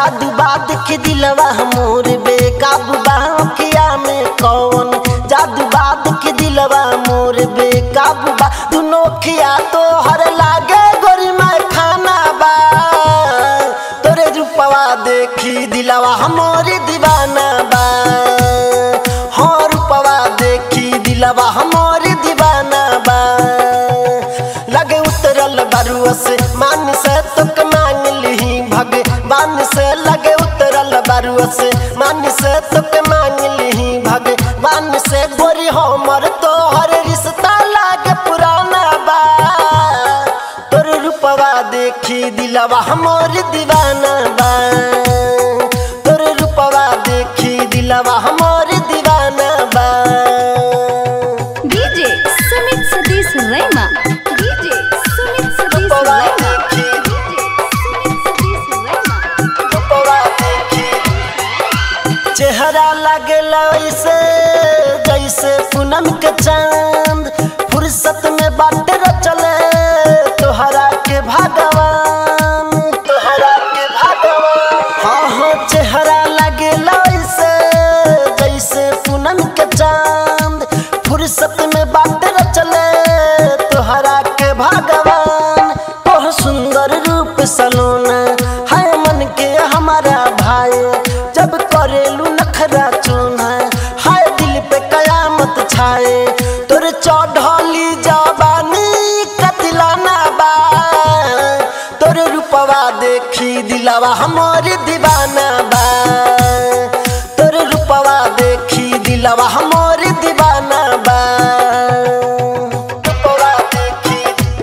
जादू बाद के दिलवा मोर बेकाबू बाखिया में कौन जादू बाद के दिलवा मोर बेकाबू बा दुनो खिया तो हर लागे गोरी में खाना बा तोरे रूपवा देखी दिलवा हमोर दीवाना बा हाँ रूपवा देखी दिलवा हमोर दीवाना बा लगे उतरल बरुआ से मान से तुक मांग ली भगवान से लगे उतरल बरुआ से मान से तुक मांग ली भगवान से गोरी हमर तोहर रिश्ता लागे पुराना बा तोर रूपवा देखी दिलवा हमर दीवाना बा तोर रूपवा देखी दिलवा हमर दीवाना बा DJ Sumit Sadish Rema. DJ Sumit Sadish रूपवा Rema. देखी DJ Sumit Sadish Rema. रूपवा देखी चेहरा लगेला ऐसे जैसे पूनम के चांद फुर्सत में बाट चले तोहरा के भगवान तोहरा के भगवान हाँ हाँ चेहरा लगेला ऐसे जैसे पूनम के चांद फुर्सत में बाट चले तोहरा के भगवान तोह सुंदर रूप सलोना है मन के हमारा भाई जब करेलू नखरा चूना हाय दिल पे कयामत छाए तोर चढ़ली जवानी कतिलाना बा तोर रूपवा देखी दिलवा हमर दीवाना बा तोर रूपवा देखी दिलवा हमर दीवाना बा रूपवा देखी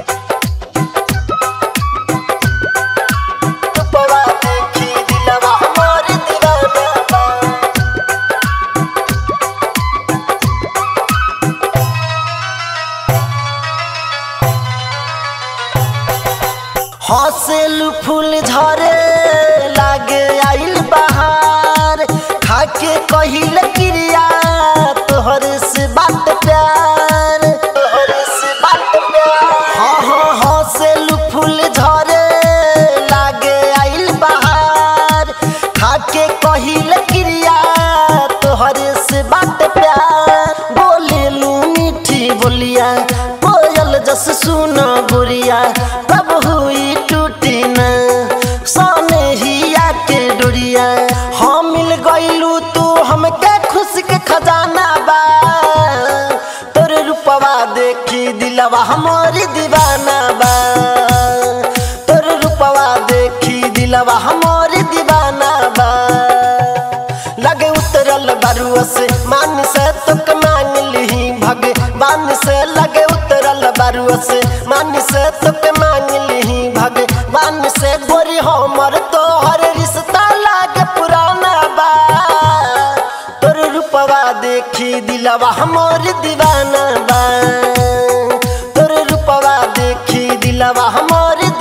रूपवा देखी दिलवा हमर दीवाना बा हंसेलू फूल झरे लागे आइल बहार खाके कहिल क्रिया तोहर से बात प्यार तोहर से बात प्यार हाँ हाँ हंसेलू फूल झरे लागे आइल बहार खाके कहिल क्रिया तोहर से बात प्यार बोलेलू मीठी बोलिया कोयल जस सुनो गुड़िया कब हुई टूटी न सोने हिया के डोरिया हम मिल गईलू तू हमके खुश के खजाना बा तोर रूपवा देखी दिलवा हमारी दीवाना बा तोर रूपवा देखी दिलवा हमारी दीवाना बा लगे उतरल बरुआ से मान से तुक मांग ली भगवान से लगे उतरल बरुआ से मान से तुक मांग ली भगवान से गोरी हमर तोहर रिश्ता लागे पुराना बा तोर रूपवा देखी दिलवा हमर दीवाना बा तोर रूपवा देखी दिलवा हमर